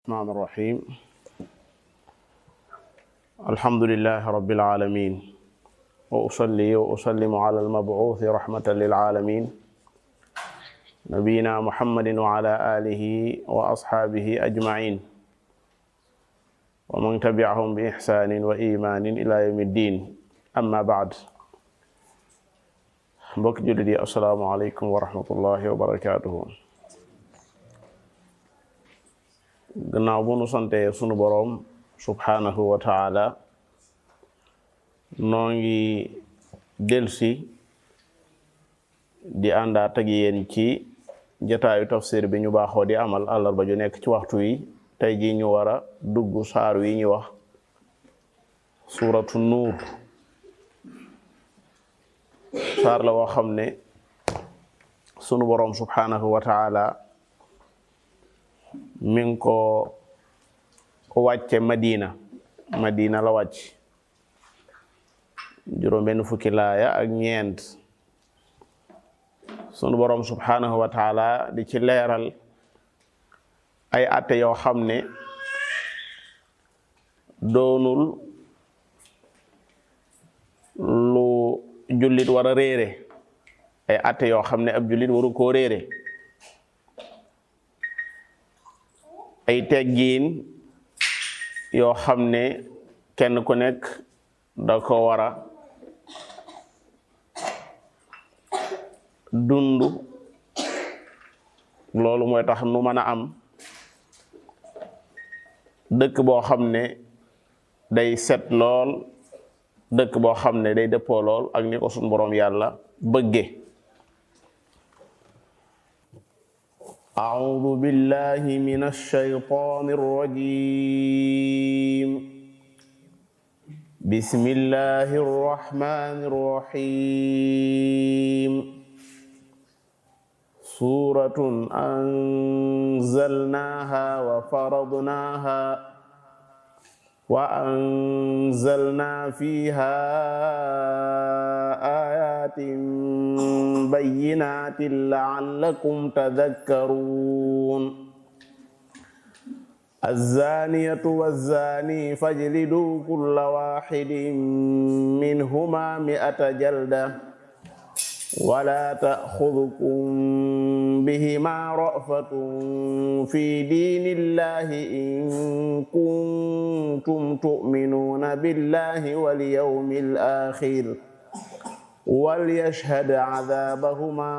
الرحمن الرحيم الحمد لله رب العالمين وأصلي وأسلم على المبعوث رحمة للعالمين نبينا محمد وعلى آله وأصحابه أجمعين ومن تبعهم بإحسان وإيمان إلى يوم الدين أما بعد mbokk jullit yi assalaamu aleykum wa rahmatullahi wa barakaatuhu gannaaw bu nu sante sunu boroom subhanahu wa taala noo ngi delsi di àndaat ak yéen ci jataayu tafsir bi ñu baaxoo di amal àllarba ju nekk ci waxtu wi tey ji ñu war a dugg saar wi ñu wax suuratu nuur saar la woo xam ne sunu boroom subhanahu wa taala mi ngi ko wàcce madina madina la wàcc juróom benn fukki laaya ak ñeent sunu boroom subhanahu wa taala di ci leeral ay atte yoo xam ne doonul lu jullit war a réere ay atte yoo xam ne ab jullit waru koo réere ay teggiin yoo xam ne kenn ku nekk da ko war a dund loolu mooy tax nu mën a am dëkk boo xam ne day set lool dëkk boo xam ne day dëppoo lool ak ni ko suñ boroom yàlla bëgge أعوذ بالله من الشيطان الرجيم بسم الله الرحمن الرحيم سورة أنزلناها وفرضناها وأنزلنا فيها آيات بينات لعلكم تذكرون الزانية والزاني فاجلدوا كل واحد منهما مئة جلدة ولا تأخذكم بهما رأفة في دين الله إن كنتم تؤمنون بالله واليوم الآخر وليشهد عذابهما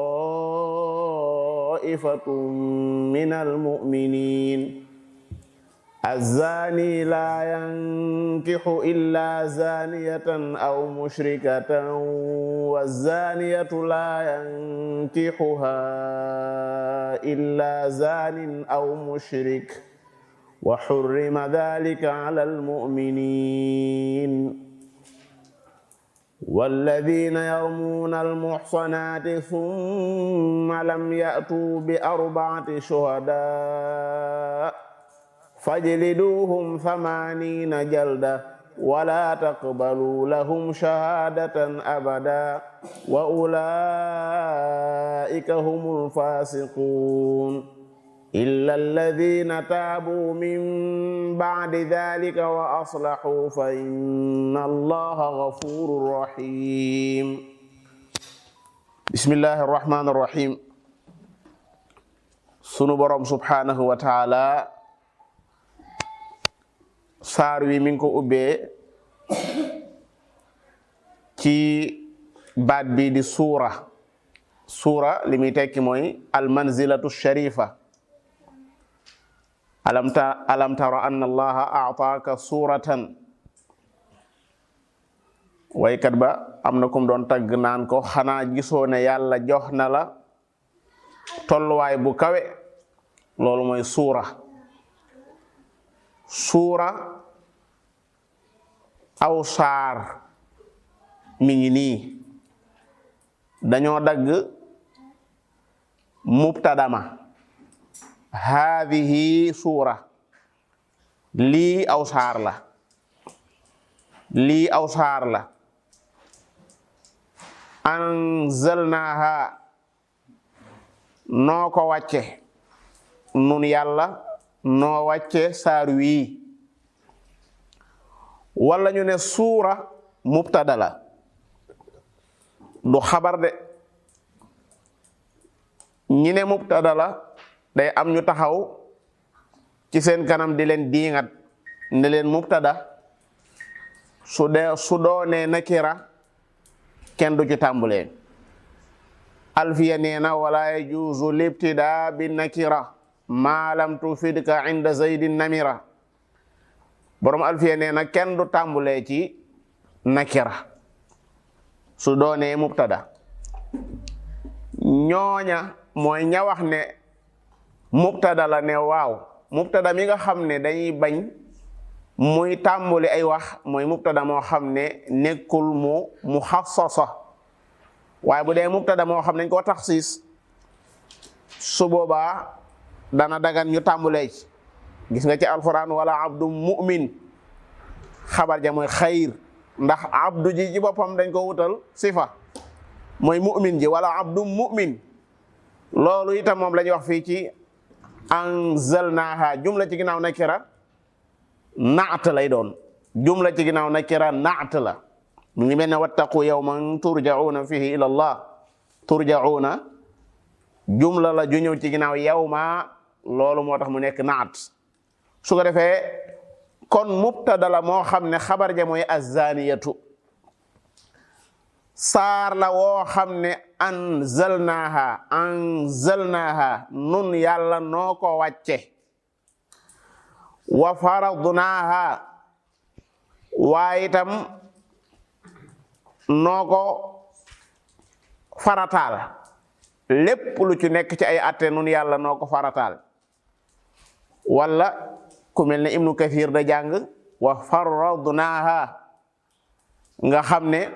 طائفة من المؤمنين الزاني لا ينكح إلا زانية أو مشركة والزانية لا ينكحها إلا زان أو مشرك وحرم ذلك على المؤمنين والذين يرمون المحصنات ثم لم يأتوا بأربعة شهداء فاجلدوهم ثمانين جلدة ولا تقبلوا لهم شهادة أبدا وأولئك هم الفاسقون إلا الذين تابوا من بعد ذلك وأصلحوا فإن الله غفور رحيم بسم الله الرحمن الرحيم sunu borom subhanahu wa taala saar wi mi ngi ko ubbee ci baat bi di suura suura li muy tekki mooy almanzilatu sharifa alam ta alam tara anna allaha aataaka suuratan waykat ba am na kum doon tagg naan ko xanaa gisoo ne yàlla jox na la tolluwaay bu kawe loolu mooy suura suura aw saar mi ngi nii dañoo dagg mubtadama haadihi suura lii aw saar la lii aw saar la anzalnaha noo ko wàcce nun yàlla noo wàcce saar wii wala ñu ne suura mubtada la du xabar de ñi ne mubtada la day am ñu taxaw ci seen kanam di leen diingat ne leen mubtada su dee su doonee nakira kenn du ci tàmbulee alfiya nee na wala yajuuzu libtida bi nakira ma lam tufidka inda zaydin namira borom alfiya nee na kenn du tàmbulee ci nakira su doonee mubtada ñooña mooy ña wax ne mubtada la ne waaw mubtada mi nga xam ne dañuy bañ muy tàmbuli ay wax mooy mubtada moo xam ne nekkul mu mu xassasa waaye bu dee mubtada moo xam ne dañ koo taxsiis su boobaa dana dagan ñu tàmbulee ci gis nga ci alquran wala abdu mu'min xabar ja mooy xayr ndax abdu ji ci boppam dañ ko wutal sifa mooy mu'min ji wala abdu mu'min loolu itam moom la ñuy wax fii ci anzalnaha jumla ci ginnaaw nakira naat lay doon jumla ci ginnaaw nakira naat la mu ngi mel ne wattaqu yawman turjauna fihi ila allah turjauna jumla la ju ñëw ci ginnaaw yawma loolu moo tax mu nekk naat su ko defee kon mubtada la moo xam ne xabar ja mooy azaniyatu saar la woo xam ne anzalnaha anzalnaha nun yàlla noo ko wàcce wa faradnaha waaye itam noo ko farataal lépp lu ci nekk ci ay atte nun yàlla noo ko farataal wala ku mel ne ibnu kathir da jàng wa faradnaha nga xam ne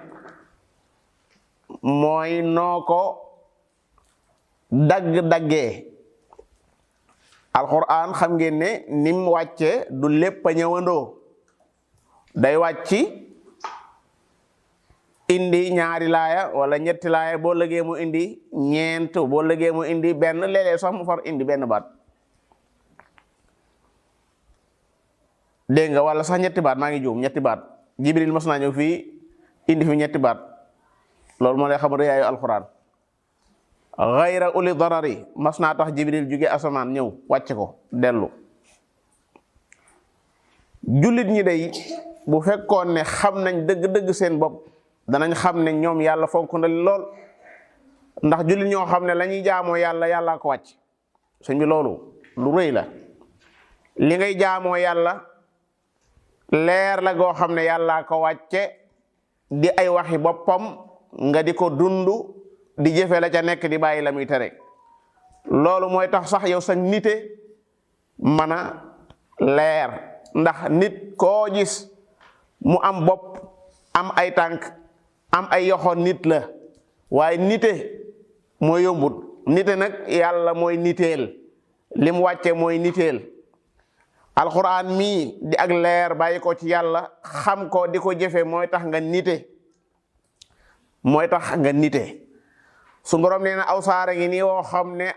mooy noo ko dagg-daggee alquran xam ngeen ne nim wàcce du lépp a ñëwandoo day wàcci indi ñaari laaya wala ñetti laaya boo lëgee mu indi ñeent boo lëgee mu indi benn léeg-léeg sax mu far indi benn baat dégg nga wala sax ñetti baat maa ngi juum ñetti baat jibril mas naa ñëw fii indi fi ñetti baat loolu moo lay xam rëyaayu alquran gayra uli darari mas naa tax jibril jóge asamaan ñëw wàcce ko dellu jullit ñi day bu fekkoon ne xam nañ dëgg-dëgg seen bopp danañ xam ne ñoom yàlla fonk na lool ndax jullit ñoo xam ne la ñuy jaamoo yàlla yàllaa ko wàcc sëñ bi loolu lu rëy la li ngay jaamoo yàlla leer la goo xam ne yàllaa ko wàcce di ay waxi boppam nga di ko dund di jëfe la ca nekk di bàyyi la muy tere loolu mooy tax sax yow sa nite mën a leer ndax nit koo gis mu am bopp am ay tànk am ay yoxo nit la waaye nite mooy yombut nite nag yàlla mooy niteel lim wàcce mooy niteel alxuraan mii di ak leer bàyyi ko ci yàlla xam ko di ko jëfe mooy tax nga nite mooy tax nga nite su borom nee na aw saara ngi nii woo xam ne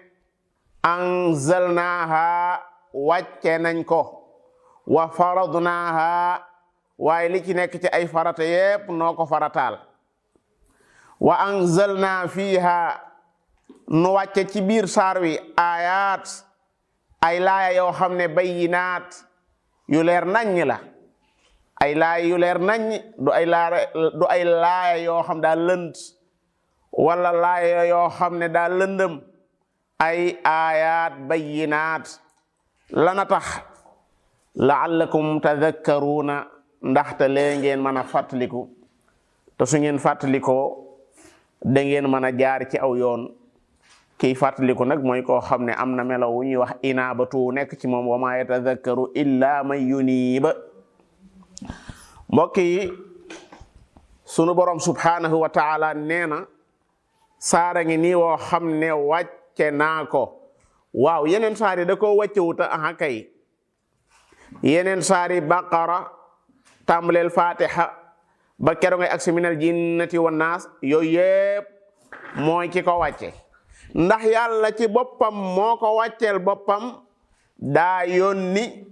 anzalnaaha wàcce nañ ko wa faradnaaha waaye li ci nekk ci ay farata yépp noo ko farataal wa anzalna fiiha nu wàcce ci biir saar wi ayaat ay laaya yoo xam ne bayyinaat yu leer naññ la ay laaya yu leer naññ du ay laaya du ay laaya yoo xam daa lënd wala laaya yoo xam ne daa lëndëm ay ayaat bayyinaat lana tax laallakum tadakkaruuna ndaxte lee ngeen mën a fàttaliku te su ngeen fàttalikoo da ngeen mën a jaar ci aw yoon kiy fàttaliku nag mooy koo xam ne am na melo wu ñuy wax inaabatu nekk ci moom wa ma yatadakkaru illa man yuniiba mbokk yi sunu borom subhanahu wa taala nee na saara ngi nii woo xam ne wàcce naa ko waaw yeneen saari da koo wàcce wuta aha kay yeneen saari baqara tàmbaleel fatiha ba kero ngay agsi minal jinnati wan naas yooyu yëpp mooy ki ko wàcce ndax yàlla ci boppam moo ko wàcceel boppam daa yónni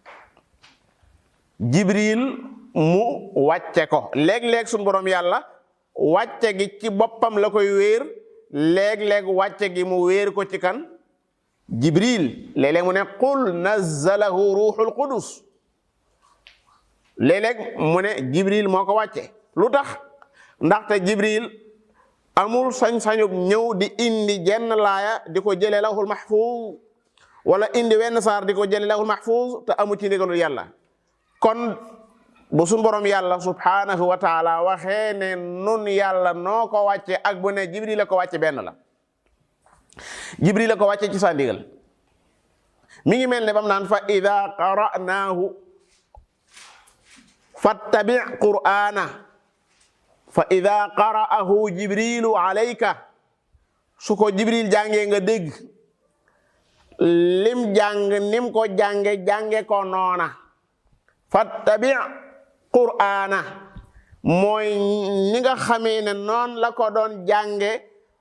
jibril mu wàcce ko léeg-léeg suñu borom yàlla wàcce gi ci boppam la koy wéer léeg-léeg wàcce gi mu wéer ko ci kan jibril léeg-léeg mu ne qul nazzalahu ruuxul qudus léeg-léeg mu ne jibril moo ko wàcce lu tax ndaxte jibril amul sañ-sañub ñëw di indi jenn laaya di ko jëlee lawhul mahfuz wala indi wenn saar di ko jëlee lawhul mahfuz te amu ci ndigalul yàlla kon bu suñ borom yàlla subhanahu wa taala waxee ne nun yàlla noo ko wàcce ak bu ne jibril la ko wàcce benn la jibril la ko wàcce ci sa ndigal mi ngi mel ne bam naan fa ida qara'naahu fattabi qur'ana fa ida qara'ahu jibrilu alayka su ko jibril jàngee nga dégg lim jàng nim ko jànge jànge ko noona fattabi qur'ana mooy ni nga xamee ne noon la ko doon jànge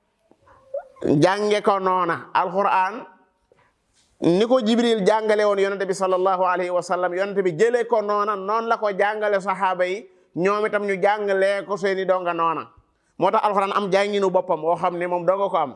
jànge ko noona alquran ni ko jibril jàngale woon yonente bi sallallahu alayhi wa sallam yonente bi jëlee ko noona noonu la ko jàngale saxaaba yi ñoom itam ñu jàngalee ko seeni donga noona moo tax alxuraan am jànginu boppam woo xam ne moom donga ko am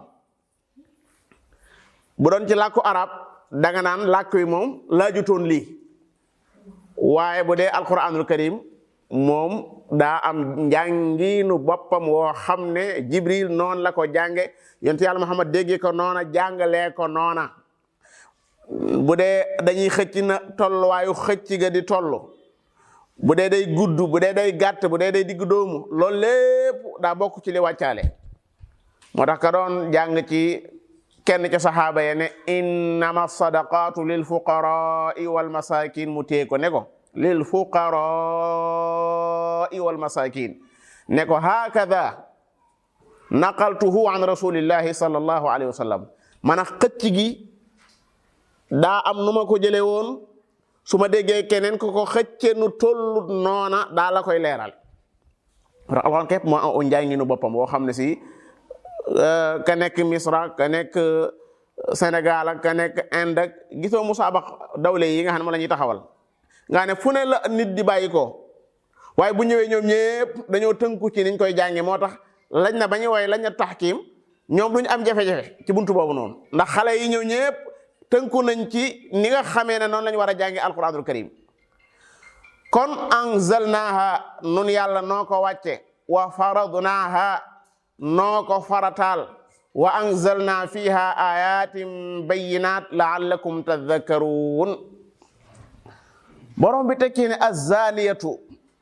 bu doon ci làkku arab danga naan làkk wi moom laajutoon lii waaye bu dee alquranul karim moom daa am njànginu boppam woo xam ne jibril noonu la ko jànge yonte yàlla muhammad déggee ko noona jàngalee ko noona bu dee dañuy xëcc na tolluwaayu xëcc ga di toll bu dee day gudd bu dee day gàtt bu dee day digg doomu loolu lépp daa bokk ci li wàccaale moo tax ka doon jàng ci kenn ca saxaaba ya ne innama sadaqatu lil fuqarai wal masakin mu tee ko ne ko lil fuqarai wal masakin ne ko hakada naqaltuhu an rasulillahi sallallahu alayhi wa sallam man a xëcc gi daa am nu ma ko jële woon su ma déggee keneen ko ko xëcce nu tollut noona daa la koy leeral ra alxuraan képp moo am njànginu boppam boo xam ne si ka nekk Misra ka nekk Sénégal ak ka nekk Inde ak gisoo musaabax dawle yi nga xam ne ma la ñuy taxawal nga ne fu ne la nit di bàyyi ko waaye bu ñëwee ñoom ñëpp dañoo tënku ci niñ koy jànge moo tax lañ na ba ñu woy lañ na taxkiim ñoom duñ am jafe-jafe ci buntu boobu noonu ndax xale yi ñëw ñëpp tënku nañ ci ni nga xamee ne noonu lañ war a jànge alquranul karim kon anzalnaha nun yàlla noo ko wàcce wa faradnaha noo ko farataal wa anzalna fiha ayatin bayinat laallakum tadhakkaruun borom bi tekki ne azzaniyatu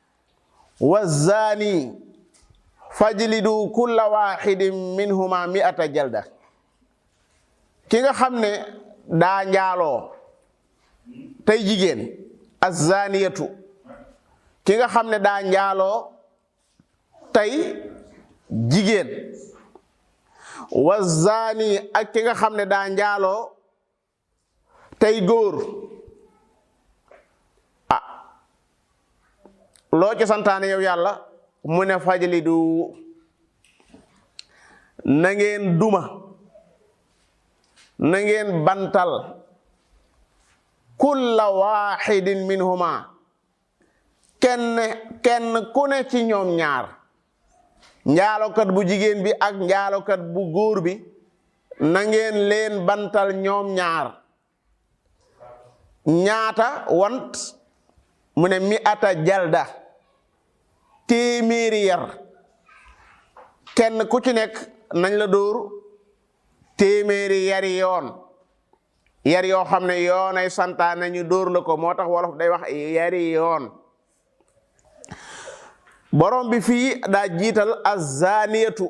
wazzani fajlidu kulla waxidin minhuma mi'ata jalda ki nga xam ne daa njaaloo tey jigéen azzaniyatu ki nga xam ne daa njaaloo tey jigéen wazzani ak ki nga xam ne daa njaaloo tey góor ah loo ci santaane yow yàlla mu ne fajlidu na ngeen duma na ngeen bantal kulla waxidin minhuma kenn kenn ku ne ci ñoom ñaar njaalokat bu jigéen bi ak njaalokat bu góor bi na ngeen leen bantal ñoom ñaar ñaata want mu ne mi ata jalda téeméeri yar kenn ku ci nekk nañ la dóor téeméeri yari yoon yar yoo xam ne yoonay santaane ñu dóor la ko moo tax wolof day wax yari yoon borom bi fii daa jiital azaniyatu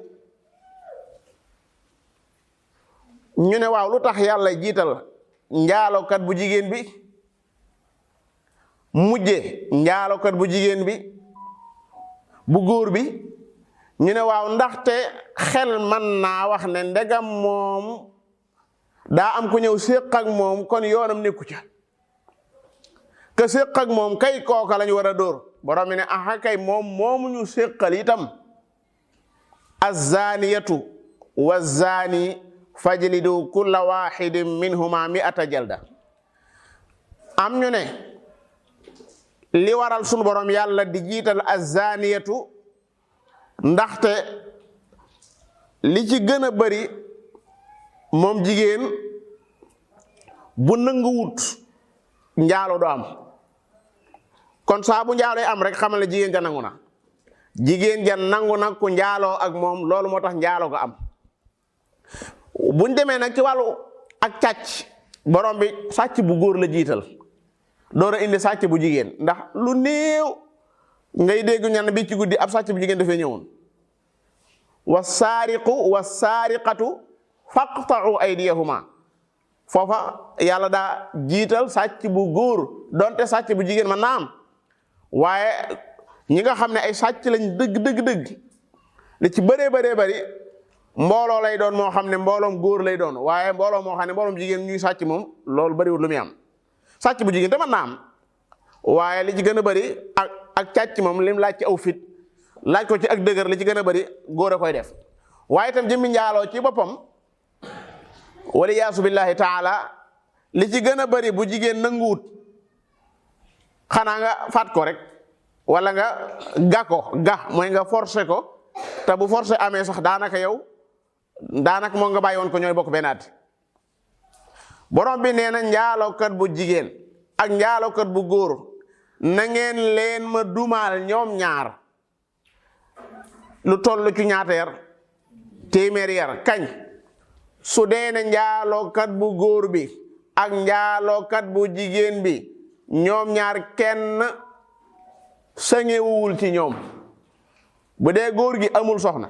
ñu ne waaw lu tax yàlla jiital njaalokat bu jigéen bi mujje njaalokat bu jigéen bi bu góor bi ñu ne waaw ndaxte xel man naa wax ne ndegam moom daa am ku ñëw séq ak moom kon yoonam nekku ca ke séq ak moom kay kooka lañu war a dóor borom mi ne aha kay moom moomu ñu séqal itam azaniyatu wazani fajlidu kulla waxidin minhuma mi'ata jalda am ñu ne li waral sunu borom yàlla di jiital azaniyatu ndaxte li ci gën a bari moom jigéen bu nanguwut njaalo du am kon saa bu njaaloo am rek xamal ne jigéen ja nangu na jigéen ja nangu na ku njaaloo ak moom loolu moo tax njaaloo ko am buñ demee nag ci wàllu ak càcc borom bi sàcc bu góor la jiital door a indi sàcc bu jigéen ndax lu néew ngay dégg ñan bi ci guddi ab sàcc bu jigéen dafay ñëwoon wa saariqu wa saariqatu faqta'u aydiyahuma foofa yàlla daa jiital sàcc bu góor donte sàcc bu jigéen man naa am waaye ñi nga xam ne ay sàcc lañ dëgg dëgg dëgg li ci bëree bëree bëri mbooloo lay doon moo xam ne mbooloom góor lay doon waaye mbooloo moo xam ne mbooloom jigéen ñuy sàcc moom loolu bëriwul lu muy am sàcc bu jigéen te mën naa am waaye li ci gën a bëri ak ak càcc moom lim laaj ci aw fit laaj ko ci ak dëgër li ci gën a bëri góor a koy def waaye itam jëmmi njaaloo ci boppam wala yaasu billahi taala li ci gën a bëri bu jigéen nanguwut xanaa nga faat ko rek wala nga ga ko ga mooy nga forcé ko te bu forcé amee sax daanaka yow daanaka moo nga bàyyi woon ko ñooy bokk benn at borom bi nee na njaalookat bu jigéen ak njaalookat bu góor na ngeen leen ma dumaal ñoom ñaar lu toll ci ñaata yar téeméeri yar kañ su dee ne njaalookat bu góor bi ak njaalookat bu jigéen bi ñoom ñaar kenn sañewuwul ci ñoom bu dee góor gi amul soxna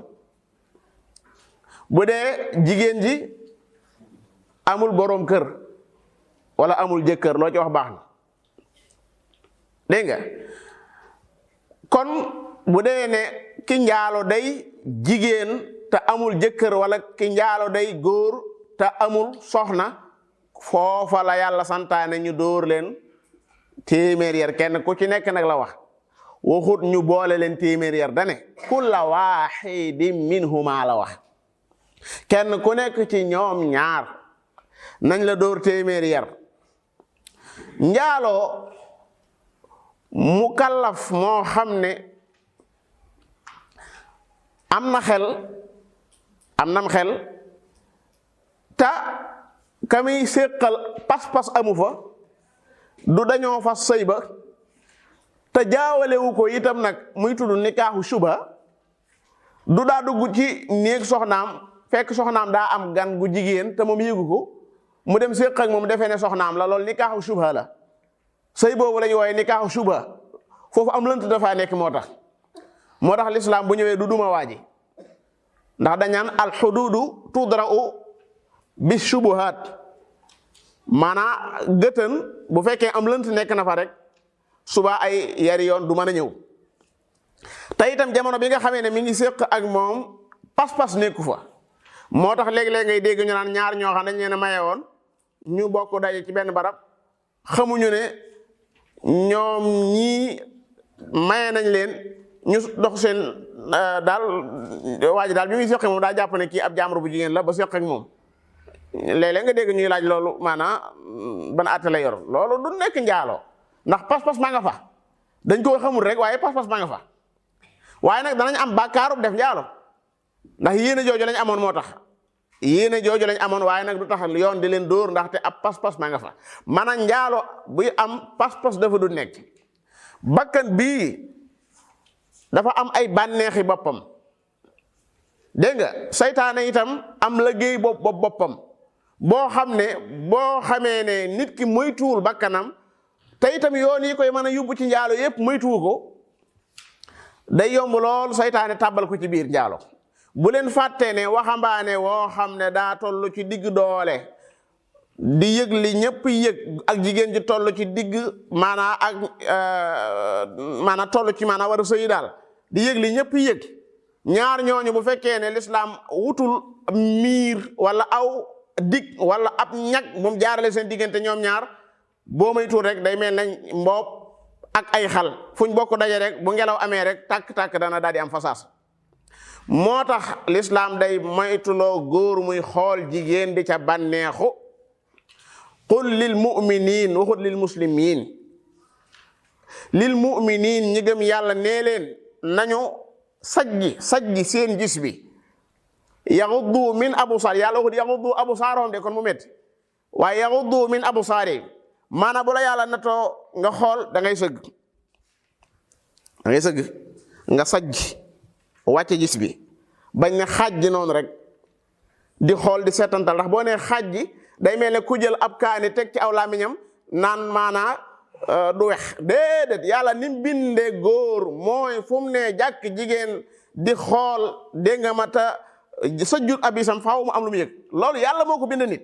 bu dee jigéen ji amul boroom kër wala amul jëkkër loo ci wax baax na dégg nga kon bu dee ne ki njaalo day jigéen te amul jëkkër wala ki njaalo day góor te amul soxna foofa la yàlla santaane ñu dóor leen téeméer yar kenn ku ci nekk nag la wax waxut ñu boole leen téeméer yar dane kulla waaxidin minhuma la wax kenn ku nekk ci ñoom ñaar nañ la dóor téeméer yar njaaloo mu kallaf moo xam ne am na xel am nam xel ta kamiy séqal pas-pas amu fa du dañoo fas sëy ba te jaawalewu ko itam nag muy tudd nikaaxu suba du daa dugg ci néeg soxnaam fekk soxnaam daa am gan gu jigéen te moom yëgu ko mu dem séq ak moom defee ne soxnaam la loolu nikaaxu suba la sëy boobu la ñu wooye nikaaxu suba foofu am lënt dafaa nekk moo tax moo tax lislaam bu ñëwee du duma waaji ndax dañaan alxududu tudra'u bi shubuhaat maanaa gëtën bu fekkee am lënt nekk na fa rek suba ay yari yoon du mën a ñëw te itam jamono bi nga xamee ne mi ngi séq ak moom pas-pas nekku fa moo tax léegi-léegi ngay dégg ñu naan ñaar ñoo xam dañ leen a maye woon ñu bokk daje ci benn barab xamuñu ne ñoom ñii maye nañ leen ñu dox seen daal waa ji daal bi muy séq moom daa jàpp ne kii ab jaamur bu jigéen la ba séq ak moom léeg-léeg nga dégg ñuy laaj loolu maanaam ban àtte la yor loolu du nekk njaaloo ndax pas-pas maa nga fa dañ koo xamul rek waaye pas-pas maa nga fa waaye nag danañ am bàkkaarub def njaalo ndax yéene jooju lañ amoon moo tax yéene jooju lañ amoon waaye nag du tax yoon di leen dóor ndaxte ab pas-pas maa nga fa man a njaalo buy am pas-pas dafa du nekk bakkan bii dafa am ay bànneexi boppam dégg nga saytaane itam am liggéey bopp bopp boppam boo xam ne boo xamee ne nit ki moytuwul bakkanam te itam yoon yi koy mën a yóbbu ci njaalo yépp moytuwu ko day yomb lool saytaane tàbbal ko ci biir njaalo bu leen fàttee ne waxambaane woo xam ne daa toll ci digg doole di yëg li ñëpp yëg ak jigéen ji toll ci digg maanaa ak maanaa toll ci maanaa war a sëyi daal di yëg li ñëpp yëg ñaar ñooñu bu fekkee ne lislaam wutul miir wala aw dig wala ab ñag moom jaarale seen diggante ñoom ñaar boo may tuur rek day mel nañ mboob ak ay xal fuñ bokk daje rek bu ngelaw amee rek tàkk-tàkk dana daal di am fasaas moo tax lislaam day moytuloo góor muy xool jigéen di ca bànneexu qul lil muminin waxut lil muslimin lil muminin ñi gëm yàlla nee leen nañu sajji sajji seen gis bi yaxuddu min absaar yàlla waxut yaxuddu absaarahum de kon mu métti waaye yaxuddu min absaari maanaam bu la yàlla natoo nga xool da ngay sëgg da ngay sëgg nga sajj wàcce gis bi bañ ne xaaj noonu rek di xool di seetantal ndax boo nee xaaj ji day mel ne ku jël ab kaani teg ci aw làmmiñam naan maanaa du wex déedéet yàlla ni mu bindee góor mooy fu mu ne jàkk jigéen di xool dégg nga ma ta sa jur abisam faaw mu am lu mu yëg loolu yàlla moo ko bind nit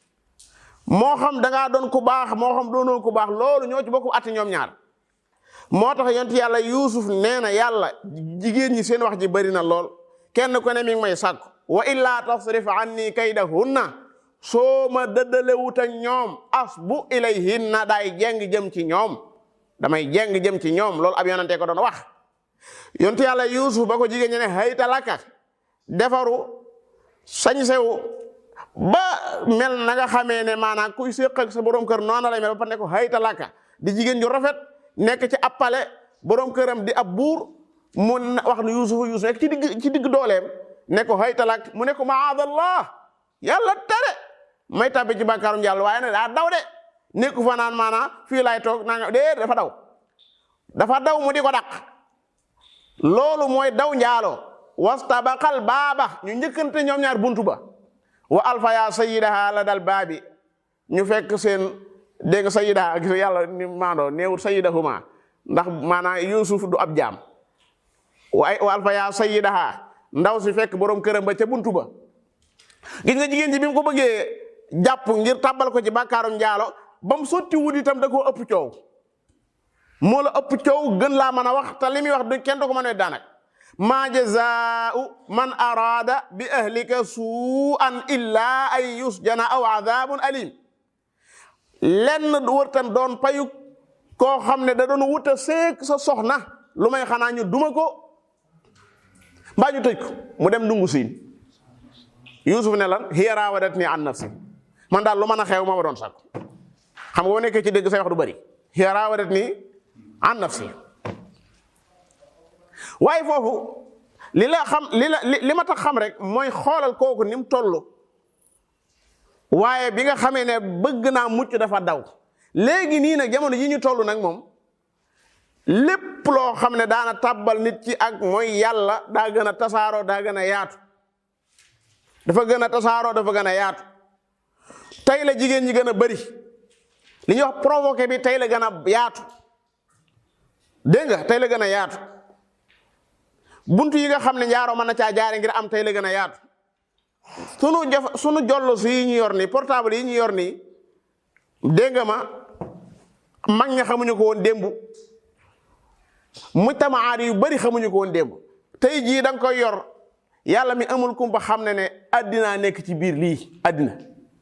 moo xam da ngaa doon ku baax moo xam doonoo ku baax loolu ñoo ci bokk atti ñoom ñaar moo tax yonent yàlla yuusuf nee na yàlla jigéen ñi seen wax ji bari na lool kenn ku ne mi ngi may sàkku wa illaa tasrif anni kaydahunna soo ma dëddalewut ak ñoom asbu ilayhinna daay jeng jëm ci ñoom damay jeng jëm ci ñoom loolu ab yonante ko doon wax yonent yàlla yuusuf ba ko jigéen ñi ne hayta laka defaru sañ sew ba mel na nga xamee ne maanaam kuy séq ak sa borom kër noonu lay mel ba pare ne ko hayta laka di jigéen ju rafet nekk ci ab pale borom këram di ab buur mu wax ne yuusuf yuusuf nekk ci digg ci digg dooleem ne ko hayta lak mu ne ko maadallah yàlla tere may tabbi ci bàkkaarum yàlla waaye ne daa daw de nekku fa naan maanaam fii laay toog naa nga dee dafa daw dafa daw mu di ko daq loolu mooy daw njaaloo wastabaqal baaba ñu njëkkante ñoom ñaar buntu ba wa alfa ya sayyidaha la dal baabi ñu fekk seen dégg nga sayyidaha gis yàlla ni maandoo neewut sayyidahuma ndax maanaam yusuf du ab jaam waaye wa alfa ya sayyidaha ndaw si fekk borom këram ba ca buntu ba gis nga jigéen ji bi mu ko bëggee jàpp ngir tàbbal ko ci bàkkaarum njaalo ba mu sotti wut itam da koo ëpp coow moo la ëpp coow gën laa mën a wax te li muy wax du kenn du ko mën a daanak maa jazaau man araada bi ahlika suu'an illa an yusjana aw adabun alim lenn wërtan doon payu koo xam ne da doon wuta seek sa soxna lu may xanaa ñu duma ko mbaa ñu tëj ko mu dem dungu siin yusuf ne lan hiya raawadatni an nafsi man daal lu mën a xew ma ma doon sàkku xam nga boo nekkee ci dégg say wax du bëri hiya raawadatni an nafsi waaye foofu li la xam li la li ma tax xam rek mooy xoolal kooku ni mu toll waaye bi nga xamee ne bëgg naa mucc dafa daw léegi nii nag jamono yi ñu toll nag moom lépp loo xam ne daana tàbbal nit ci ak mooy yàlla daa gën a tasaaroo daa gën a yaatu dafa gën a tasaaroo dafa gën a yaatu tey la jigéen ñi gën a bari li ñuy wax provoqué bi tey la gën a yaatu dégg nga tey la gën a yaatu buntu yi nga xam ne njaaroo mën na caa jaare ngir am tey la gën a yaatu sunu jaf sunu jollo si yi ñu yor nii portable yi ñu yor nii dégg nga ma mag ña xamuñu ko woon démb mujtamaat yu bari xamuñu ko woon démb tey jii da nga koy yor yàlla mi amul kumpa xam ne ne addinaa nekk ci biir lii addina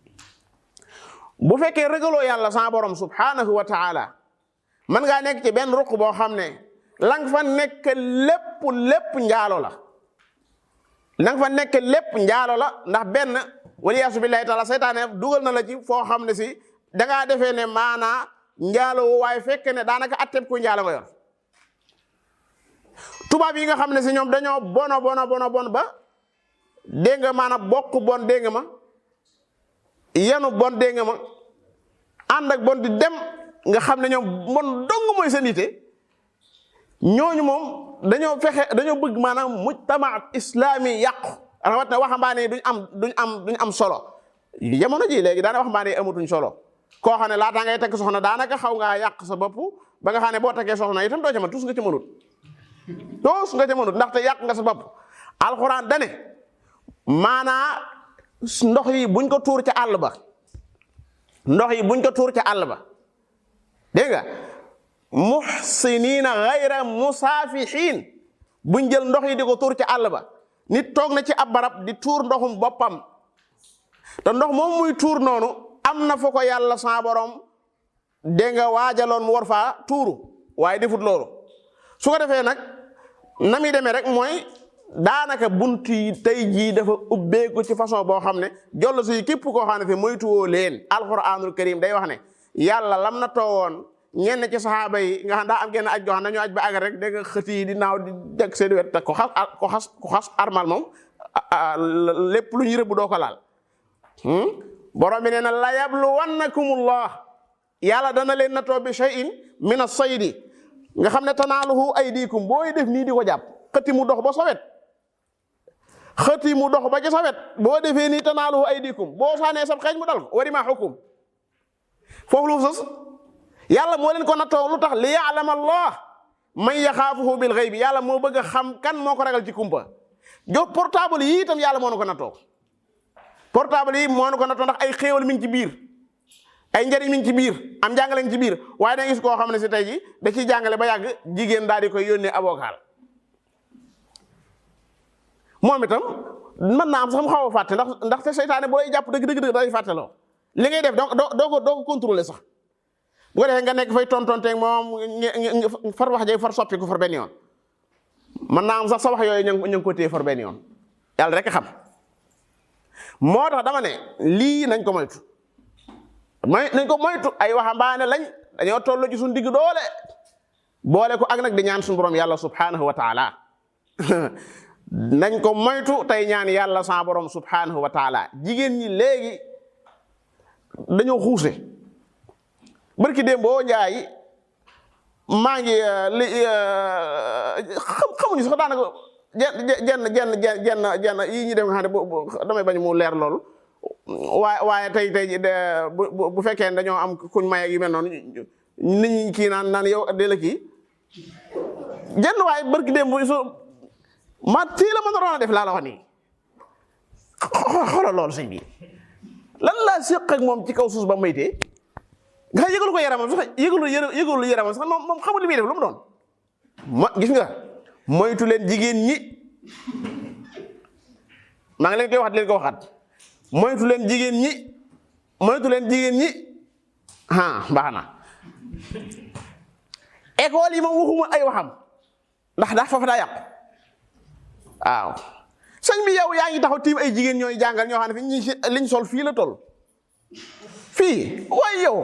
bu fekkee régaloo yàlla sa borom subhanahu wa taala mën ngaa nekk ci benn ruq boo xam ne lang fa nekk lépp lépp njaalo la lang fa nekk lépp njaalo la ndax benn waliyaasu billahi taala seytaane dugal na la ci foo xam ne si dangaa defee ne maanaa njaalo waaye fekk ne daanaka atteb ku njaalo nga yor tubaab yi nga xam ne si ñoom dañoo bono bono bono bon ba dégg nga maanaam bokk bon dégg nga ma yenu bon dégg nga ma ànd ak bon di dem nga xam ne ñoom bon dong mooy seen ite ñooñu moom dañoo fexe dañoo bëgg maanaam mujtama islami yàqu rawat na waxambaane yi duñ am duñ am duñ am solo jamono ji léegi daana waxambaane yi amatuñ solo koo xam ne laataa ngay takk soxna daanaka xaw ngaa yàq sa bopp ba nga xam ne boo takkee soxna itam doo ca mën tus nga ci mënut tus nga ca mënut ndaxte yàq nga sa bopp alxuraan dane maanaa ndox yi buñ ko tuur ca àll ba ndox yi buñ ko tuur ca àll ba dégg nga muhsinina gayra musaafihin buñ jël ndox yi di ko tuur ca àll ba nit toog na ci ab barab di tuur ndoxum boppam te ndox moom muy tuur noonu am na fa ko yàlla sa borom dégg nga waajaloon mu war faa tuuru waaye defut loolu su ko defee nag na muy demee rek mooy daanaka bunt yi tey jii dafa ubbeeku ci façon boo xam ne jollo si képp koo xam ne fi moytuwoo leen alquranul karim day wax ne yàlla lam na toowoon ñenn ci saxaaba yi nga xam daa am genn aj goo xam dañoo aj ba àgg rek dégg nga xët yi di naaw di teg seen wet te ko xas ko xas ko xas armal moom lépp lu ñu rëbb doo ko laal borom bi nee na la yabluwannakumullah yàlla dana leen na too bi shay'in min as-saydi nga xam ne tanaaluhu aydikum booy def nii di ko jàpp xëti mu dox ba sa wet xëti mu dox ba ci sa wet boo defee nii tanaaluhu aydikum boo saanee sab xeeñ mu dal ko wari maa xukum foofu lu sës yàlla moo leen ko nattoo lu tax li ya'lama allah man yaxaafuhu bil ghaybi yàlla moo bëgg a xam kan moo ko ragal ci kumpa jo portable yi itam yàlla moo na ko nattoo portable yi moo na ko nattoo ndax ay xéewal mi ngi ci biir ay njëriñ mi ngi ci biir am jàngale ngi ci biir waaye da gis koo xam ne si tey ji da ciy jàngale ba yàgg jigéen daal di koy yónnee avocat moom itam mën naa am sax mu xaw a fàtte ndax ndax te seytaane bu lay jàpp dëgg dëgg dëgg day fàtte loo li ngay def doo doo ko doo ko contrôler sax bu ko defee nga nekk fay tontonteeg moom far wax jay far soppi ko far benn yoon mën naa am sax sa wax yooyu ñu ngi ko téye far benn yoon yàlla rek xam moo tax dama ne lii nañ ko moytu may nañ ko moytu ay waxambaane lañ dañoo toll ci suñu digg doole boole ko ak nag di ñaan suñu borom yàlla subhanahu wa taala nañ ko moytu tey ñaan yàlla sa borom subhanahu wa taala jigéen ñi léegi dañoo xuuse barki démb boo njaay maa ngi li xamuñu sax daanaka jenn jenn jenn jenn jenn yii ñi dem nga xam ne damay bañ mu leer loolu waaye waaye tey tey bu bu fekkee dañoo am kuñ maye yu mel noonu nit ñi kii naan naan yow de la kii jenn waaye barki démb so ma tii la ma naroon a def laa la wax nii xoolal loolu sëñ bi lan laa séq ak moom ci kaw suus ba maytee nga xam yëgalu ko yaramam sax yëgalu yëgalu yaramam sax moom moom xamul li muy def lu mu doon ma gis nga moytu leen jigéen ñi maa ngi leen koy waxat leen ko waxaat moytu leen jigéen ñi moytu leen jigéen ñi ah baax na école yi moom waxuma ay waxam ndax daa foofu daa yàqu waaw sëñ bi yow yaa ngi taxaw tiim ay jigéen ñooy jàngal ñoo xam ne fi ñi liñ sol fii la toll fii waaye yow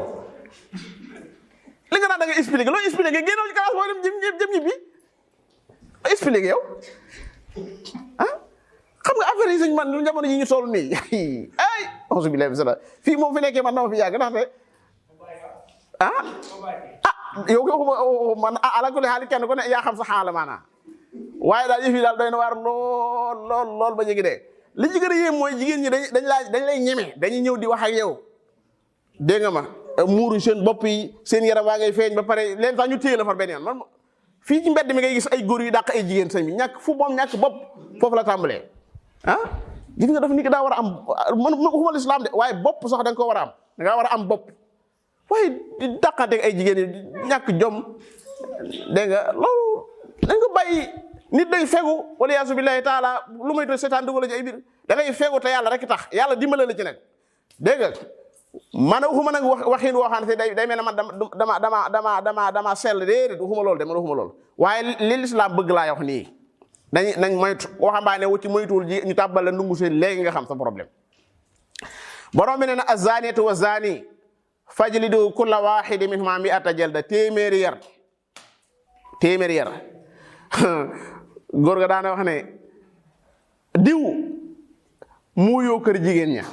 li nga naan da nga expliqué loo expliqué génnal ci classe boo dem jëm jëm ñibbi expliqué yow ah xam nga affaire yi sëñ man lu jamono yi ñu toll nii ay auzu billahi min sala fii moom fi nekkee man dama fi yàgg ndaxte ah ah yow yow man ala kulli xaali kenn ku ne yaa xam sa xaala maanaa waaye daal yëf yi daal doy na waar lool lool lool ba jéggi dee li ci gën a yéem mooy jigéen ñi dañ dañ laa dañ lay ñeme dañuy ñëw di wax ak yow dégg nga ma muuru seen bopp yi seen yaram waa ngay feeñ ba pare leen sax ñu téye la far benn yoon man fii ci mbedd mi ngay gis ay góor yu dàq ay jigéen sëñ bi ñàkk fu moom ñàkk bopp foofu la tàmbalee ah gis nga dafa nit ki daa war a am man waxuma lislaam de waaye bopp sax da nga ko war a am da ngaa war a am bopp waaye di dàqanteeg ay jigéen yi ñàkk jom dégg nga loolu dañ ko bàyyi nit day fegu wala yaasu billahi taala lu may to seetaan dugal ci ay biir da ngay fegu te yàlla rek tax yàlla dimbale la ci nag dégg nga man waxuma nag wax waxin woo xam ne day day mel ne man dama dama dama dama dama sell déedéet waxuma loolu de man waxuma loolu waaye li lislaam bëgg laa wax nii dañ nañ moytu waxambaane wu ci moytuwul ji ñu tàbbal la ndungu seen léegi nga xam sa problème borom bi ne na azaniyatu wa zani fajlidu kulla waxidi minhuma mi'ata jalda téeméeri yar téeméeri yar góor ga daana wax ne diw muuyoo kër jigéen ña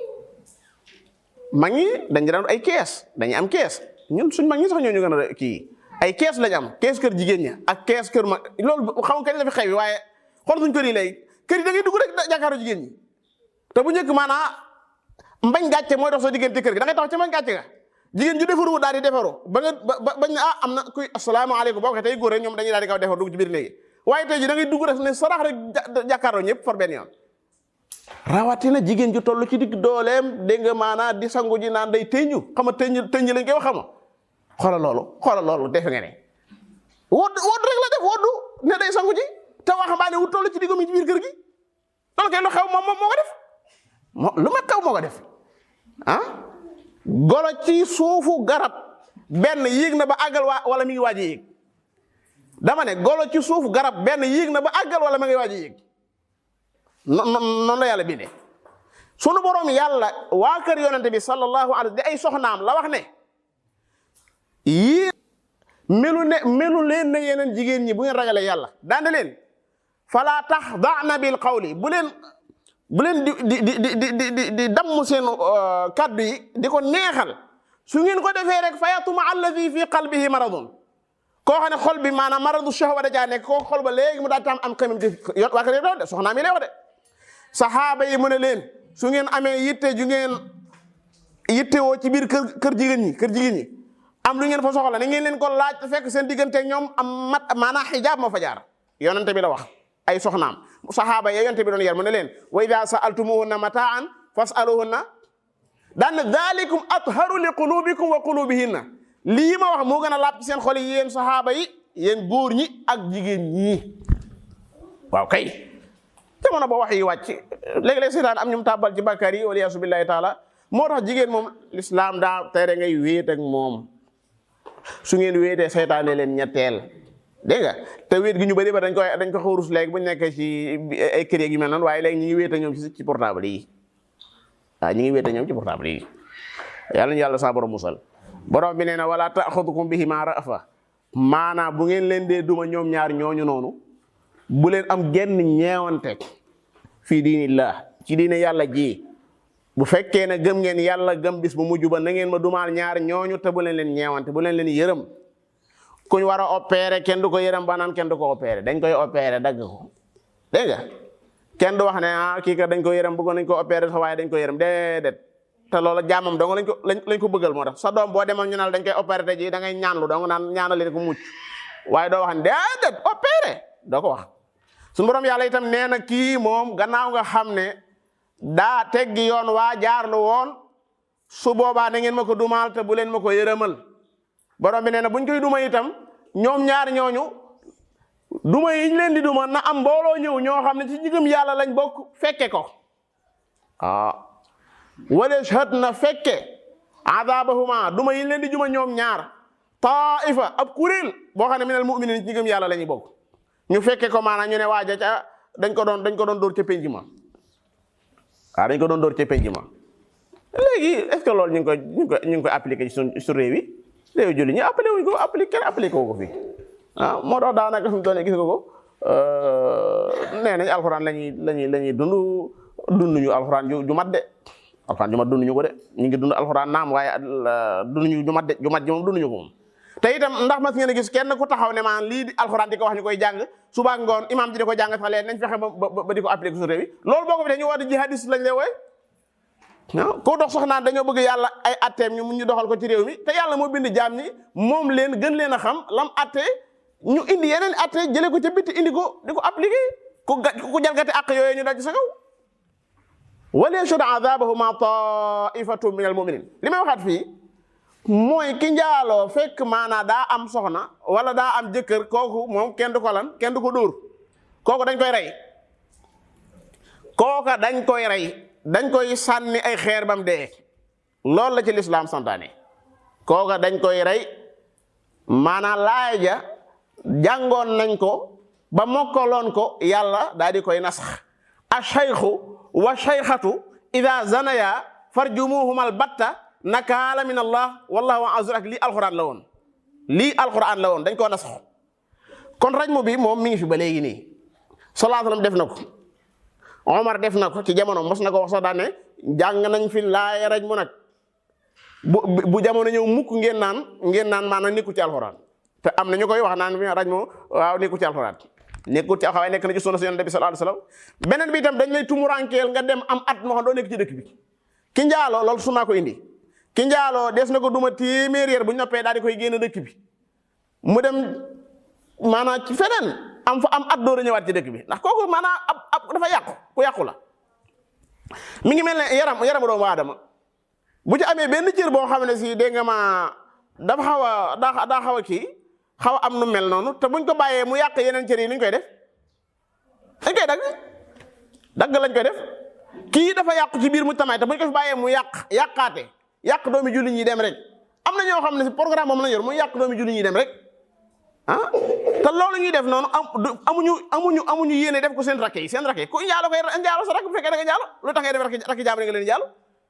mag ñi dañ daan ay kees dañuy am kees ñun suñ mag ñi sax ñoo ñu gën a kii ay kees lañ am kees kër jigéen ña ak kees kër mag loolu xam nga kañ la fi xew waaye xool suñ kër yi léegi kër yi da ngay dugg rek jàkkaaroo jigéen ñi te bu njëkk maanaa mbañ gàcce mooy dox sa diggante kër gi da ngay tax ci mbañ gàcce ga jigéen ju defaru daal di defaru ba nga ba bañ ne ah am na kuy asalaamaaleykum boo ko tey góor rek ñoom dañuy daal di kaw defar dugg ci biir léegi waaye tey ji da ngay dugg rek ne sarax rek jàkkaaroo ñëpp for benn yoon rawatina jigéen ju toll ci digg dooleem dégg nga maanaa di sangu ji naan day tëñu xam nga tëñu tëñu lañ koy wax xam nga xoolal loolu xoolal loolu defe nga ne wodd wodd rek la def woddu ne day sangu ji te waxambaane wu toll ci digg mi ci biir kër gi loolu kay lu xew moom moom moo ko def moo lu ma xew moo ko def ah golo ci suufu garab benn yéeg na ba àggal waa wala mi ngi waaj a yéeg dama ne golo ci suuf garab benn yéeg na ba àggal wala ma ngay waaj a yéeg noonu la yàlla bindee sunu borom yàlla waa kër yonente bi sallallahu alayhi di ay soxnaam la wax ne yii melu ne melu leen ne yeneen jigéen ñi bu ngeen ragalee yàlla daande leen fala taxda'na bil qawli bu leen bu leen di di di di di di di damm seen kaddu yi di ko neexal su ngeen ko defee rek fa yatuma alladi fi qalbihi maradun koo xam ne xol bi maanaam maradu shahwa da caa nekk koo xol ba léegi mu daal tam am xamim ci yot waa kër yëpp de soxnaa mi lay wax de saxaaba yi mu ne leen su ngeen amee yitte ju ngeen yitte woo ci biir kër kër jigéen ñi kër jigéen ñi am lu ngeen fa soxla na ngeen leen ko laaj te fekk seen diggante ñoom am mat maanaam xijaab moo fa jaar yonente bi la wax ay soxnaam saxaaba ya yonente bi doon yar mu ne leen wa ida sa'altumuhunna mataan fas'aluhunna daan dalikum atharu li qulubikum wa qulubihinna lii ma wax moo gën a laab ci seen xol yi yéen saxaaba yi yéen góor ñi ak jigéen ñi waaw kay jamono ba wax yi wàcc léeg-léeg seytaan am ñum tàbbal ci bàkkaar yi waliyaasu billahi taala moo tax jigéen moom lislaam daa tere ngay wéet ak moom su ngeen wéetee seytaane leen ñetteel dégg nga te wéet gi ñu bëri ba dañ koy dañ ko xawrus léegi bu ñu nekkee ci ay kër yi mel noonu waaye léegi ñu ngi wéet ak ñoom ci ci portable yi waaw ñu ngi wéet ak ñoom ci portable yi yàlla ñu yàlla saa borom musal borom bi nee na wala taaxudukum bihima rafa maanaam bu ngeen leen dee duma ñoom ñaar ñooñu noonu bu leen am genn ñeewante fii diinillah ci diine yàlla ji bu fekkee ne gëm ngeen yàlla gëm bis bu mujj ba na ngeen ma dumaal ñaar ñooñu te bu leen leen ñeewante bu leen leen yërëm kuñ war a opérer kenn du ko yërëm ba naan kenn du ko opérer dañ koy opérer dagg ko dégg nga kenn du wax ne ah kii ka dañ ko yërëm bëggoon nañ ko opérer sa waaye dañ ko yërëm déedéet te loolu jaamam dong lañ ko lañ ko bëggal moo tax sa doom boo demoon ñu naan dañ koy opérer te ji da ngay ñaanlu dong naan ñaanal leen ko mucc waaye doo wax ne déedéet opérer doo ko wax suñu borom yàlla itam nee na kii moom gannaaw nga xam ne daa teggi yoon waa jaarlu woon su boobaa na ngeen ma ko dumaal te bu leen ma ko yërëmal borom bi nee na buñ koy duma itam ñoom ñaar ñooñu duma yi ñu leen di duma na am mbooloo ñëw ñoo xam ne ci jigëm yàlla lañ bokk fekke ko ah wala shahad na fekke adabahuma duma yi ñu leen di juma ñoom ñaar taifa ab kuréel boo xam ne minal mu'minin ci jigëm yàlla la ñuy bokk ñu fekke ko maanaam ñu ne waaja ca dañ ko doon dañ ko doon dóor ca penc ma waaw dañ ko doon dóor ca penc ma léegi est ce que loolu ñu ngi koy ñu ngi koy ñu ngi koy appliqué ci suñ su réew yi réew julli ñu appliqué wuñ ko appliqué kenn appliqué wu ko fi ah moo tax daanaka fi mu toll nii gis nga ko nee nañ alxuraan la ñuy la ñuy la ñuy dund dunduñu alxuraan ju ju mat de alxuraan ju mat dunduñu ko de ñu ngi dund alxuraan naam waaye dunduñu ju mat de ju mat ji moom dunduñu ko moom te itam ndax mas ngeen a gis kenn ku taxaw ne maan lii di alxuraan di ko wax ñu koy jàng suba ngoon imaam ji di ko jàng sax leen nañ fexe ba ba di ko appliqué su réew yi loolu boo ko fi dee ñu war di jihadis lañ lay wooy waaw koo dox sax naan dañoo bëgg yàlla ay atteem ñu mun ñu doxal ko ci réew mi te yàlla moo bind jaam ñi moom leen gën leen a xam lam atte ñu indi yeneen atte jëlee ko ca bitti indi ko di ko appliqué ku ga ku jalgati àq yooyu ñu dal ci sa kaw wala yashhad adabahuma taifatu min al muminin li may waxaat fii mooy ki njaaloo fekk maanaa daa am soxna wala daa am jëkkër kooku moom kenn du ko lan kenn du ko dóor kooku dañ koy rey kooka dañ koy rey dañ koy sànni ay xeer bam dee loolu la ci lislaam santaane kooka dañ koy rey maanaa laaya ja jàngoon nañ ko ba mokkaloon ko yàlla daal di koy nasax a shaykhu wa shaykhatu ida zanaya farjumuhumal batta nakaala min allah wallahu azur ak lii alquran la woon lii alquran la woon dañ koo nasax kon rajmu bi moom mi ngi fi ba léegi nii sallallahu alayhi wasallam def na ko Omar def na ko ci jamono mos na ko wax sax daan ne jàng nañ fi laaya rajmu nag bu bu jamono ñëw mukk ngeen naan ngeen naan maanaam nekkul ci alquran te am na ñu koy wax naan fi rajmu waaw nekkul ci alquran nekkul ci xawaay nekk na ci sunna yonent bi sallallahu alayhi wasallam beneen bi itam dañ lay tumurankeel nga dem am at moo xam doo nekk ci dëkk bi ki njaaloo loolu sunnaa ko indi ki njaaloo des na ko duma téeméer yar bu ñu noppee daal di koy génn dëkk bi mu dem maanaam ci feneen am fa am at door a ñëwaat ci dëkk bi ndax kooku maanaam ab ab dafa yàqu ku yàqu la mi ngi mel ne yaram yaramu doomu aadama bu ci amee benn cër boo xam ne si dégg nga ma dafa xaw a daa daa xaw a kii xaw a am nu mel noonu te buñ ko bàyyee mu yàq yeneen cër yi nuñ koy def dañ koy dagg dagg lañ koy def kii dafa yàqu ci biir mu tamaay te buñ ko fi bàyyee mu yàq yàqaate yàq doomi julli ñi dem rek am na ñoo xam ne si programme moom la yor mu yàq doomi julli ñi dem rek ah te loolu ñuy def noonu am amuñu amuñu amuñu yéene def ko seen rakk yi seen rakk yi ku njaalo koy njaalo sa rakk bu fekkee da nga njaalo lu tax ngay def rakk jaamur nga leen njaalo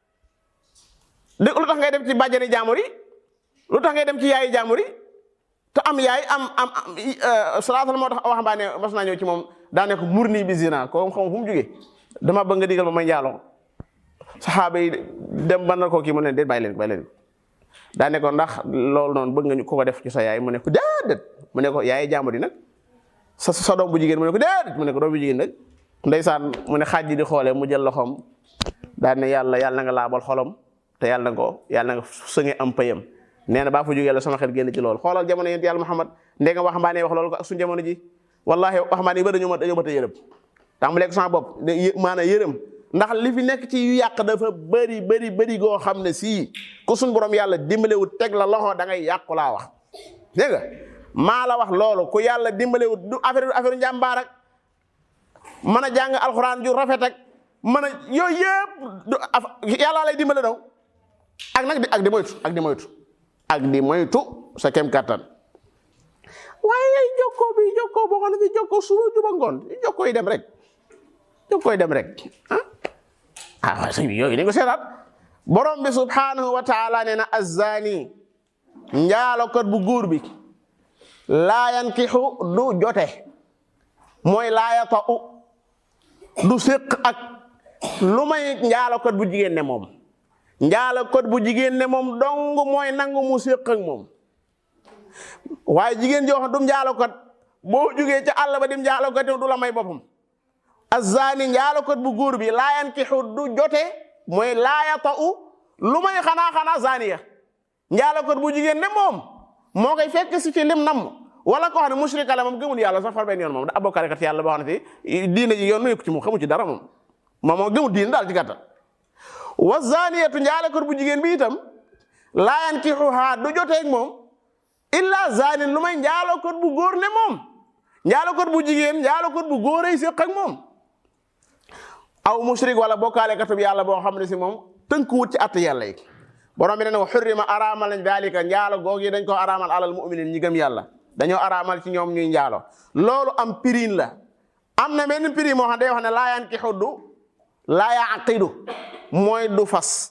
dé lu tax ngay dem ci bàjjani jaamur yi lu tax ngay dem ci yaayi jaamur yi te am yaay am am salaatal moo tax waxambaane mas naa ñëw ci moom daa ne ko mur nii bi zina ko xam fu mu jógee dama bëgg nga digal ma may njaaloo saxaaba yi dem ban na koo kii mu ne déet bàyyi leen bàyyi leen daa ne ko ndax loolu noonu bëgg nga ñu ko ko def ci sa yaay mu ne ko déedéet mu ne ko yaay jaamur yi nag sa sa doom bu jigéen mu ne ko déedéet mu ne ko doom bu jigéen nag ndeysaan mu ne xaaj ji di xoolee mu jël loxoom daa ne yàlla yàlla na nga laabal xolom te yàlla na ko yàlla na nga sënge am payam nee na baa fa jógee la sama xel génn ci loolu xoolal jamono yent yàlla Muhammad ndé nga waxambaane wax loolu ko ak suñu jamono ji wallahi waxambaane yi ba dañoo ma dañoo mat a yërëm tàmbalee ko sama bopp maanaam yërëm ndax li fi nekk ci yu yàq dafa bëri bëri bëri goo xam ne sii ku suñ borom yàlla dimbalewut teg la loxo da ngay yàqu laa wax dégg nga maa la wax loolu ku yàlla dimbalewut du affaire affaire njàmbaar ak mën a jàng alxuraan ju rafet ak mën a yooyu yëpp du yàlla lay dimbale daw ak nag di ak di moytu ak di moytu ak di moytu sa kem kattan waaye ay jokkoo bi jokkoo boo xam ne fi jokkoo suba juba ngoon jokkoo yi dem rek jokkoo yi dem rek ah ah waaye sëñ bi yooyu dañ ko seetaat borom bi subhanahu wa taala nee na azzaani njaalokat bu góor bi laa yankixu du jote mooy laa yata'u du séq ak lu may njaalokat bu jigéen ne moom njaalokat bu jigéen ne moom dong mooy nangu mu séq ak moom waaye jigéen joo xam du njaalokat boo jógee ca àll ba dim njaalokat du la may boppam azzaani njaalokat bu góor bi laa yankixu du jote mooy laa yata'u lu may xanaa xanaa zaaniya njaalokat bu jigéen ne moom moo koy fekk si ci lim nam wala koo xam ne mushrika la moom gëmul yàlla sax far benn yoon moom da abokkaale kat yàlla boo xam ne si diine ji yoon nu ci moom xamu ci dara moom moom moo gëmul diine daal ci gàttal wa zaaniyatu njaalokat bu jigéen bi itam laa yankixuhaa du joteeg moom illa zaanin lu may njaalokat bu góor ne moom njaalokat bu jigéen njaalokat bu góor ay séq ak moom aw mushrik wala bokkaale katub yàlla boo xam ne si moom tënkuwut ci att yàlla yi borom bi ne wa xurrima araamal nañ daalika njaalo goog yi dañ ko araamal alal muminin ñi gëm yàlla dañoo araamal ci ñoom ñuy njaalo loolu am pirin la am na benn pirin moo xam day wax ne laa yankixu du laa yaqidu mooy du fas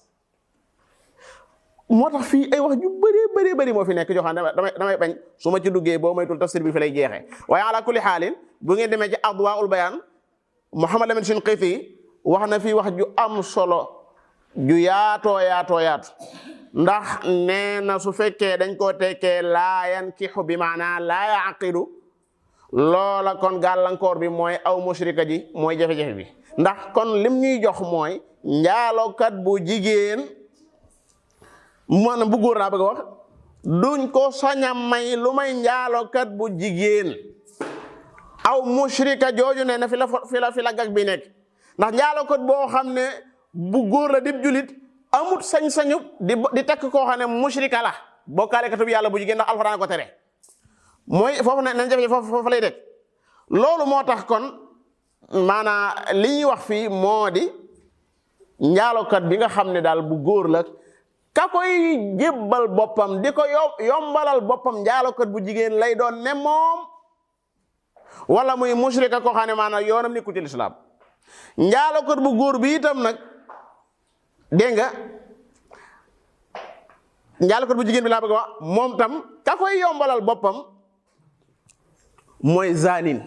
moo tax fii ay wax ju bëree bëree bëri moo fi nekk joo xam ne damay damay bañ su ma ci duggee boo maytul tafsir bi fi lay jeexee waaye ala kulli xaalin bu ngeen demee ci adwaul bayaan Muhammad Lamin Shinqiti wax na fii wax ju am solo ju yaatoo yaatoo yaatu ndax nee na su fekkee dañ koo tekkee laa yankixu bi maanaa laa yaqidu loola kon gàllankoor bi mooy aw mushrika ji mooy jafe-jafe bi ndax kon lim ñuy jox mooy njaalokat bu jigéen maanaam bu góor laa bëgg a wax duñ ko saña may lu may njaalokat bu jigéen aw mushrika jooju ne na fi la fi la fi la gag bi nekk ndax njaalokat boo xam ne bu góor la dib julit amut sañ-sañu di di tekk koo xam ne mushrika la bokkaale katub yàlla bu jigéen ndax alxuraan ko tere mooy foofu ne nañ jafe foofu foofu lay dégg loolu moo tax kon maanaa li ñuy wax fii moo di njaalokat bi nga xam ne daal bu góor la ka koy jébbal boppam di ko yombalal boppam njaalokat bu jigéen lay doon ne moom wala muy mushrika koo xam ne maanaam yoonam nekkul ci lislaam njaalokat bu góor bi itam nag dégg nga njaalokat bu jigéen bi laa bëgg a wax moom tam ka koy yombalal boppam mooy zanin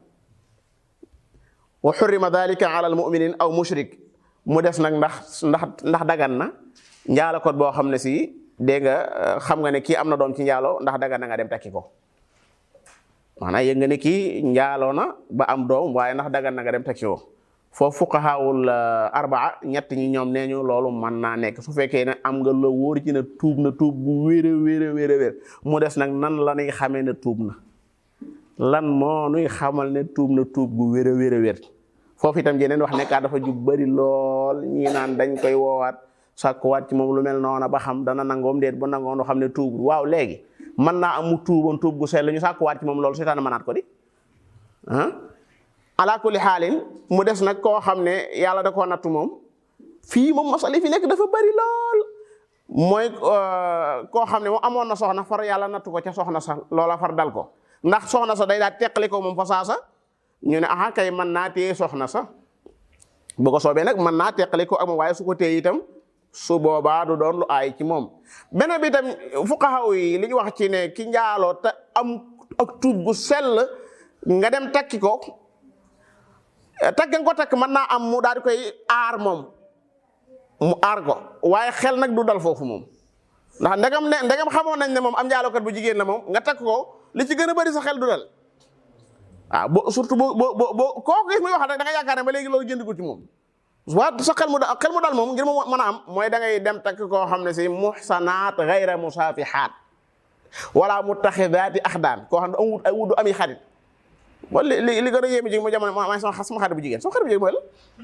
wa xurrima dalika ala al muminin aw mushrik mu des nag ndax ndax ndax dagan na njaalokat boo xam ne si dégg nga xam nga ne kii am na doom ci njaalo ndax dagan na nga dem takki ko maanaam yëg nga ne kii njaaloo na ba am doom waaye ndax dagan na nga dem takki ko foofu fuqahaawul arbaa ñett ñi ñoom nee ñu loolu mën naa nekk su fekkee ne am nga la wóor ci ne tuub na tuub bu wér a wér a wér a wér mu des nag nan la ñuy xamee ne tuub na lan moo nuy xamal ne tuub na tuub bu wér a wér a wér foofu itam jeneen wax nekkaat dafa ju bari lool ñii naan dañ koy woowaat sàkkuwaat ci moom lu mel noona ba xam dana nangoom déet bu nangoon xam ne tuub waaw léegi mën naa am mu tuuboon tuub gu sell ñu sàkkuwaat ci moom loolu seetaan mënaat ko di ah ala kulli xaalin mu des nag koo xam ne yàlla da koo nattu moom fii moom masali fi nekk dafa bari lool mooy koo xam ne moom amoon na soxna far yàlla nattu ko ca soxna sax loola far dal ko ndax soxna sa day daal teqali ko moom fa saasa ñu ne aha kay mën naa téye soxna sa bu ko soobee nag mën naa teqali ko ak moom waaye su ko téye itam su boobaa du doon lu aay ci moom beneen bi itam fuqaha yi li ñu wax ci ne ki njaaloo te am ak tuub gu sell nga dem takki ko takk nga ko takk mën naa am mu daal di koy aar moom mu aar ko waaye xel nag du dal foofu moom ndax ndegam ne ndegam xamoon nañ ne moom am njaalookat bu jigéen la moom nga takk ko li ci gën a bëri sa xel du dal waaw bo surtout boo boo boo kooku gis muy wax da nga yaakaar ne ba léegi loolu jënd ko ci moom waa sa xel mu dal xel mu dal moom ngir mu mën a am mooy da ngay dem takk koo xam ne si muhsanaat gayra musaafihaat wala mutaxidaati axdaan koo xam ne amut ay wudu ami xarit wala li li gën a yéeme ji mu jamono ma sama sama xarit bu jigéen sama xarit bu jigéen mooy la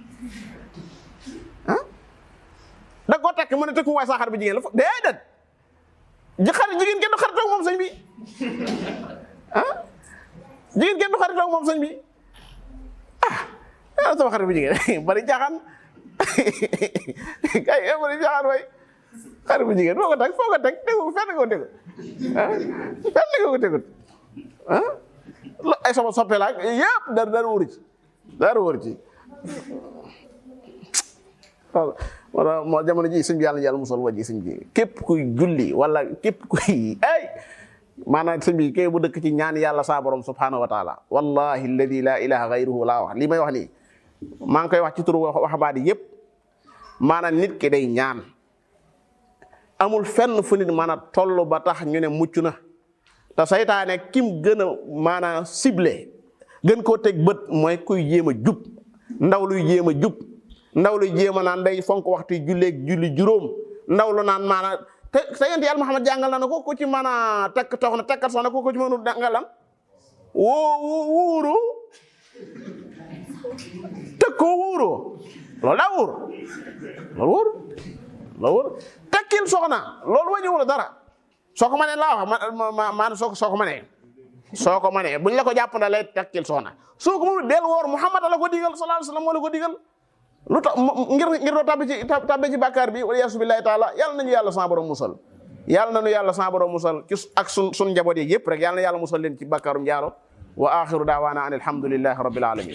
ah da koo takk mu ne tëkku waay sama xarit bu jigéen la fo déedéet ji xarit jigéen kenn du xaritoo moom sëñ bi ah jigéen kenn du xaritoo moom sëñ bi ah ah sama xarit bu jigéen bari jaaxaan kay bari jaaxaan waay xarit bu jigéen foo ko teg foo ko teg tegu fenn nga ko tegu ah fenn nga ko tegut ah ay sama soppe la yëpp dara dara wóoru ci dara wóoru ci wala moo jamono ji sëñ bi yàlla yàlla musal wa ji sëñ bi képp kuy julli wala képp kuy ay maanaam sëñ bi kay bu dëkk ci ñaan yàlla saa borom subhanahu wa taala wallahi alladi la ilaha gayruhu laa wax lii may wax nii maa ngi koy wax ci turu waxambaadi yëpp maanaam nit ki day ñaan amul fenn fu nit maanaam toll ba tax ñu ne mucc na te saytaane kim gën a maanaam ciblé gën koo teg bët mooy kuy jéem a jub ndaw luy jéem a jub ndaw luy jéem a naan day fonk waxtu julleeg julli juróom ndaw lu naan maanaam te te yonent yàlla Muhammad jàngal na ne ko ku ci mën a takk soxna takkat soxna ko ku ci mënul nga lan woo wuuru teg koo wuuroo loolu daa wóor loolu wóor loolu wóor takkil soxna loolu wàññiwul dara soo ko mënee laa wax ma ma soo soo ko mënee soo ko mënee buñ la ko jàpp na lay takkil soxna soo ko mënul del woor Muhammad la ko digal sallallahu alayhi wasallam moo la ko digal lu tax ngir ngir doo tabbi ci tabbi ci bàkkaar bi wala yaasu billahi taala yàlla nañu yàlla sa borom musal yàlla nañu yàlla sa borom musal ci ak sun sun njaboot yi yëpp rek yàlla na yàlla musal leen ci bàkkaarum jaaro wa axiru daawaana an alhamdulillahi rabbil alamin